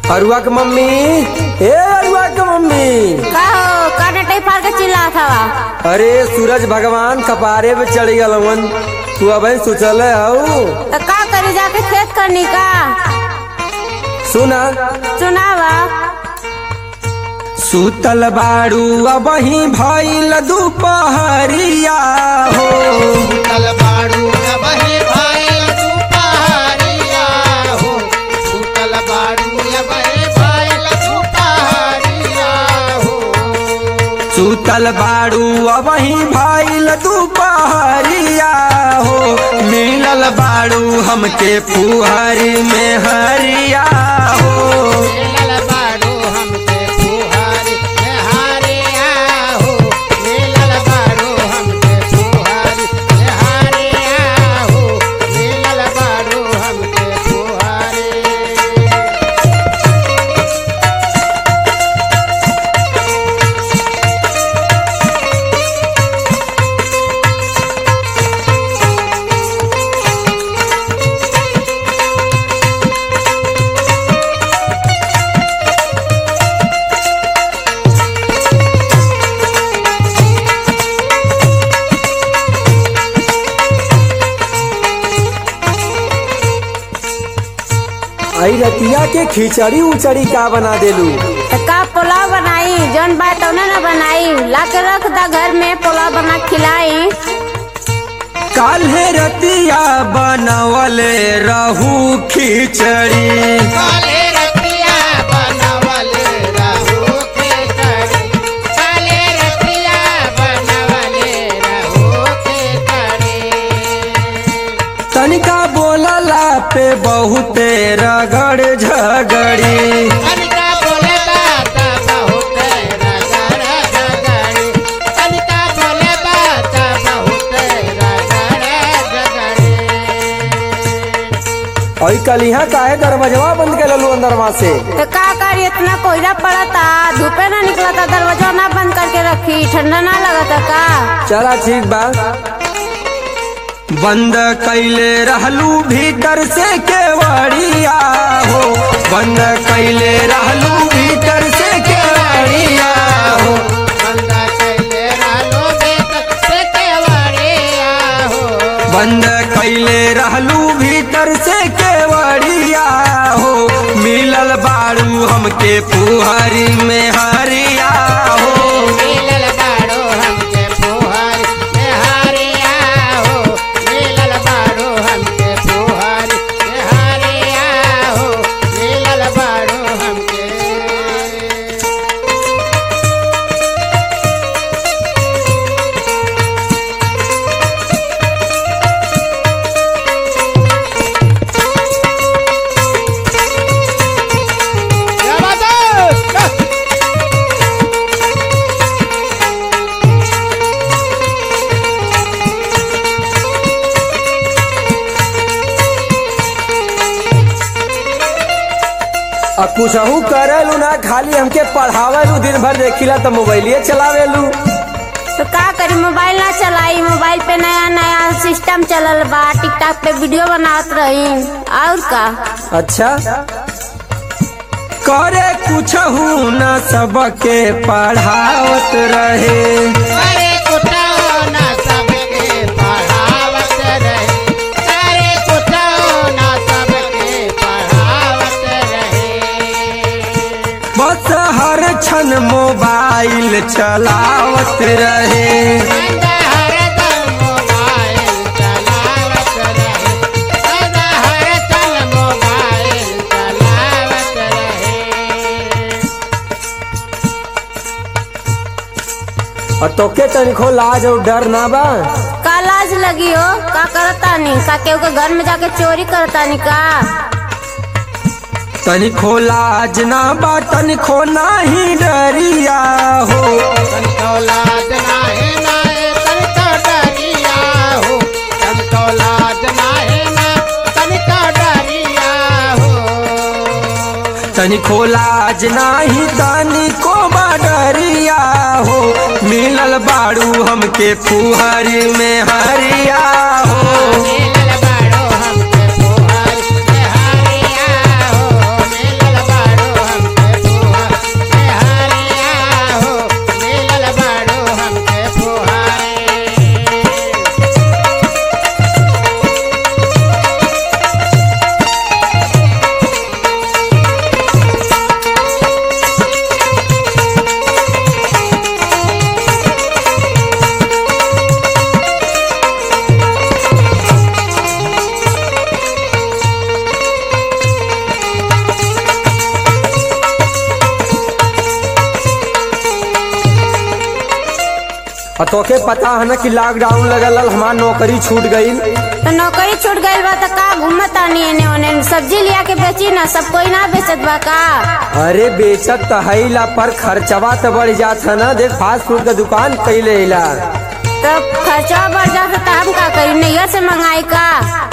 अरुआ के मम्मी ए अरुआ के मम्मी का हो का डटई फाड़ के चिल्लात हवा अरे सूरज भगवान कपारे पे चढ़ गलवन तू अब सोचल हऊ तो का करी जाके खेत करनी का सुना सुनावा सुतल बाड़ू अब ही भइल दुपहरिया हो सुतल बाड़ू अबहे भाईल दुपहरिया हो सुतल बाड़ू अबहे भाईल दुपहरिया हो सुतल बाड़ू अब ही भइल दुपहरिया हो मिलल बाड़ू हमके फुहरी में हरिया हो मिलल बाड़ू हमके फुहारी हारिया हो मिलल बाड़ू हमके फुहारी हारिया हो मिलल बाड़ू हमके फुहारी आई रतिया के खिचड़ी उचड़ी का बना देलू तो का पुलाव बनाई जौन बात तौने न बनाई ला के रख दा घर में पुलाव बना के खिलाई काल्हे रतिया बनवले रहू खिचड़ी काले रतिया बनवले रहू के करी काले रतिया बनवले रहू के करी तनिका बोलला पे बहुते रगड़ झगड़ी कनिका बोले बात बहुत रगड़ झगड़ी कनिका बोले बात बहुत रगड़ झगड़ी और कल यहाँ काहे दरवाजवा बंद कर ललू अंदरवा से तो का करी इतना कोयला पड़ता धूपे ना निकलता दरवाजा ना बंद करके रखी ठंडा ना लगता का चला ठीक बा बंद कैले रहलू भीतर से केवड़िया हो बंद कैले रहलू भीतर से केवड़िया हो बंदा कैले रालो बेक से केवड़िया हो बंद कैले रहलू भीतर से केवड़िया हो मिलल बाड़ू हमके पुहरी में हरिया हो मिलल बाड़ो हमके फुहारी हारिया हो मिलल बाड़ो हमके फुहारी हारिया हो मिलल बाड़ो हमके क्या बात है अब कुछहू करेलू ना खाली हमके पढ़ावेलू दिन भर देखिला तो मोबाइलिए चलावेलू तो का करी मोबाइल ना चलाई मोबाइल पे नया नया सिस्टम चलल बा टिकटॉक पे वीडियो बनावत रही और का अच्छा करे कुछहू ना सबके पढ़ावत रहे अरे कुटाओ ना सबके पढ़ावत रहे अरे कुटाओ ना सबके पढ़ावत रहे बस हर क्षण मोबाइल चलावत रहे सदा हरदम मोबाइल चलावत रहे सदा हरदम मोबाइल चलावत रहे और तोके तनिको लाज और डर ना बा का लाज लगी हो का करता नहीं का केहू के घर में जाके चोरी करता नहीं का तनिको लाज ना बा तनिको नाही डरिया हो तनिको लाज नाहे नाहे तनिको डरिया हो तनिको लाज नाहे ना तनिको डरिया हो तनिको लाज नाही तनिको बा डरिया हो मिलल बाड़ू हमके फुहरी में हरिया हो मिलल बाड़ो हमके फुहारी हारिया हो मिलल बाड़ो और तोके पता है ना कि लॉकडाउन लगल हमार नौकरी छूट गई तो नौकरी छूट गई बा तो का घूमत आनी एने ओने सब्जी लिया के बेची ना सब कोई ना बेचत बा का अरे बेचत तो है ला पर खर्चवा तो बढ़ जात है ना देख फास्ट फूड का दुकान कैले ला तो खर्चा बढ़ जाता तो हम का करी नैया से मंगाई का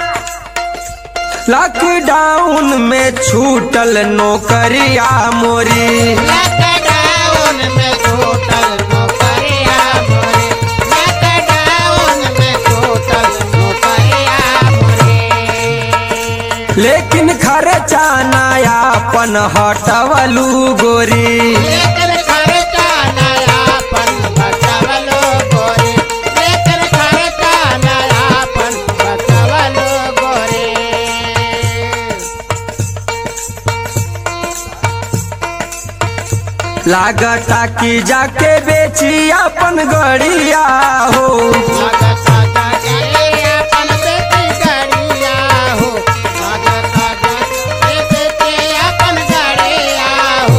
लॉकडाउन में छूटल नौकरिया मोरी लॉकडाउन में छूटल नौकरिया मोरे लॉकडाउन में छूटल नौकरिया मोरे लेकिन खर्चा नयापन हटवलू गोरी लेकर खर्चा नयापन बचवलो गोरे लेकर खर्चा नयापन बचवलो गोरे लागता कि जाके बेची अपन गड़िया हो लागता जागे अपन बेटी गड़िया हो लागता जागे बेटी अपन गड़िया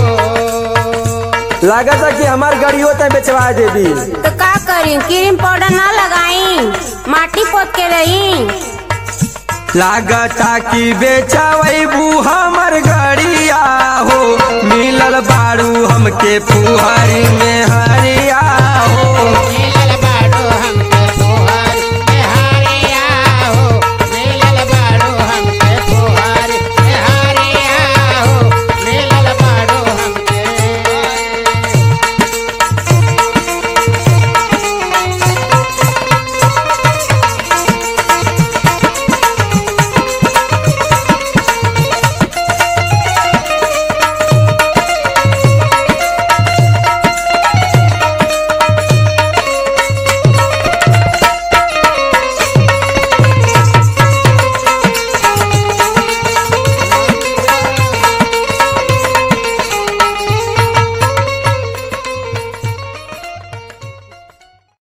हो लागता कि हमार गड़ियो ते बेचवा देवी तो का करी क्रीम पाउडर ना लगाई माटी पोत के रही लागता कि बेचवैबू हमर गड़िया हो मिलल बारू हमके फुहरी में हरिया